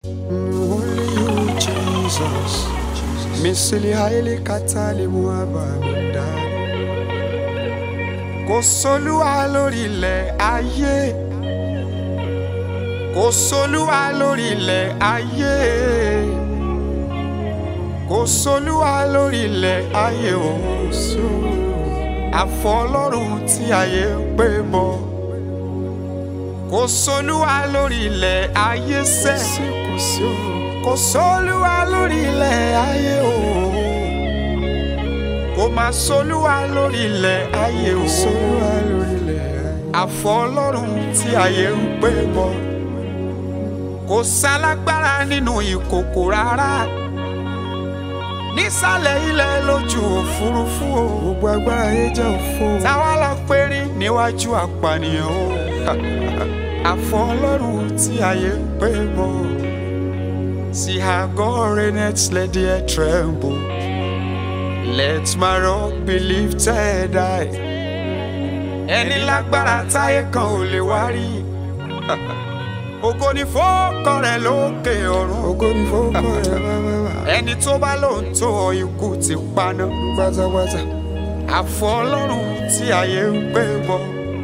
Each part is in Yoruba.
Only you, Jesus. Misili haile katali muabamida. Kò sólúwa lórí ilẹ̀ ayé. Kò sólúwa lórí ilẹ̀ ayé. Kò sólúwa lórí ilẹ̀ ayé òun sọ. Àfọlọ́run tí ayé ń pè bọ̀. Kò sólúwa lórí ilẹ̀ ayé sẹ́. Kò sí o. Kò sólúwa lórí ilẹ̀ ayé o. Kò má sólúwa lórí ilẹ̀ ayé o. Sólúwa lórí ilẹ̀ ayé. Àfọlọ́run tí ayé ń pè bọ̀. Kò sálágbára nínú ìkòkò rárá. Nísàlẹ̀ ilẹ̀ lójú òfurufú o. Gbogbo agbára ayé jẹ́ òfo. Táwa la pérí níwájú àpànìyàn o. Àfọlọ́run tí ayé ń pè bọ̀. See how God reigneth, let the earth tremble. Let my rock be lifted high. Ẹni lágbára táyé kan ò lè wá rí. Ògo ni fọ́kàn rẹ̀ lókè ọ̀run. Ògo ni fọ́kàn rẹ̀ bábábá. Ẹni tó bá lóun tó ọ ikú ti paná. Pátápátá. Àfọ Ọlọ́run tí ayé ń gbé bọ̀.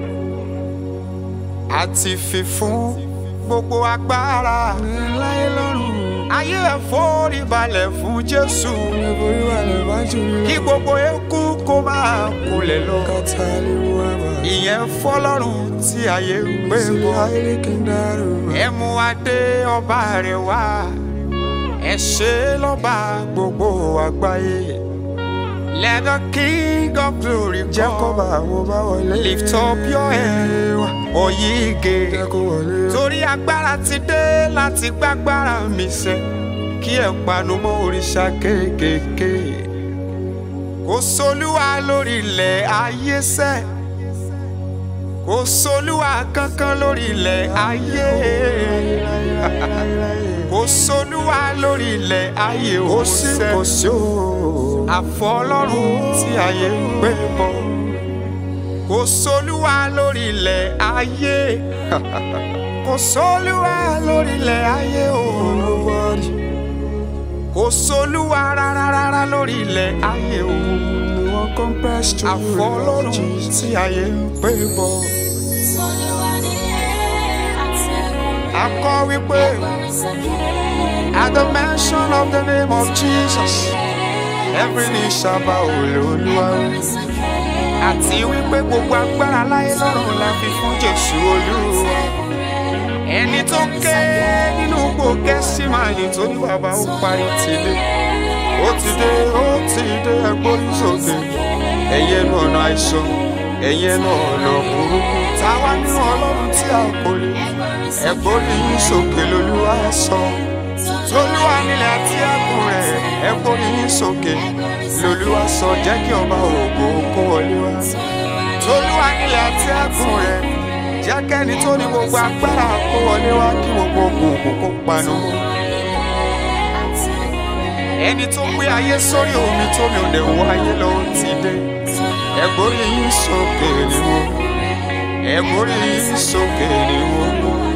Àti fi fún gbogbo agbára. Láyé lọ́run. Ayé ẹ̀ forí balẹ̀ fún Jésù. Forí balẹ̀ wájú mi. Kí gbogbo eku kó máa kulẹ̀ lọ. Kátàlí wà bá. Ìyẹn fọlọ́run tí ayé ń gbé bọ̀. Ayé kì í dárò. Ẹ mú adé ọba rẹ̀ wá. Ẹ ṣe lọ́ba gbogbo àgbáyé. Let the king of glory come. Jẹ́ kó bá àwọn bá wọlé. Lift up your head. Oyige. Jẹ́ kó wọlé. Torí agbára ti dé láti gbágbára mi sẹ́. Kí ẹ̀ panu mọ́ òrìṣà kéékèèké. Kò sólúwa lórí ilẹ̀ ayé sẹ́. Kò sólúwa kankan lórí ilẹ̀ ayé. Kò sólúwa lórí ilẹ̀ ayé ó sẹ́. Kò sí o. Àfọlọ́run tí ayé ń gbé bọ̀. Kò sólúwa lórí ilẹ̀ ayé. Kò sólúwa lórí ilẹ̀ ayé o. Nobody. Kò sólúwa rárá rárá lórí ilẹ̀ ayé o. No one compares to you, Àfọlọ́run tí ayé ń gbé bọ̀. A kọ wípé at the mention of the name of Jesus every knee shall bow Olúwa. Àti wípé gbogbo agbára láyé lọ́run la fi fún Jésù Olúwa. Ẹni tó ké nínú gbòógẹ́ sí máa ní tó ní bàbá ó parí ti dé. Ó ti dé, ó ti dé ẹgbórí sókè. Ẹ̀yẹ nu ọ̀nà àìsàn, ẹ̀yẹ nu ọ̀nà burúkú. Táwa nínú Ọlọ́run tí a kò lè. Ẹgbórí yín sókè lolúwa sọ. Tolúwa nílẹ̀ àti ẹ̀kún rẹ̀. Ẹgbórí yín sókè lolúwa sọ. Jẹ́ kí ọba ògo kó wọlé wá. Tolúwa nílẹ̀ àti ẹ̀kún rẹ̀. Jẹ́ kẹ́ni tó ní gbogbo agbára kó wọlé wá kí gbogbo òkùnkùn kó panu mọ́. Ẹni tó gbé ayé sórí omi tómi ò dẹ̀ wọ ayé lọ ó ti dé. Ẹgbórí yín sókè ni mo. Ẹgbórí yín sókè ni mo.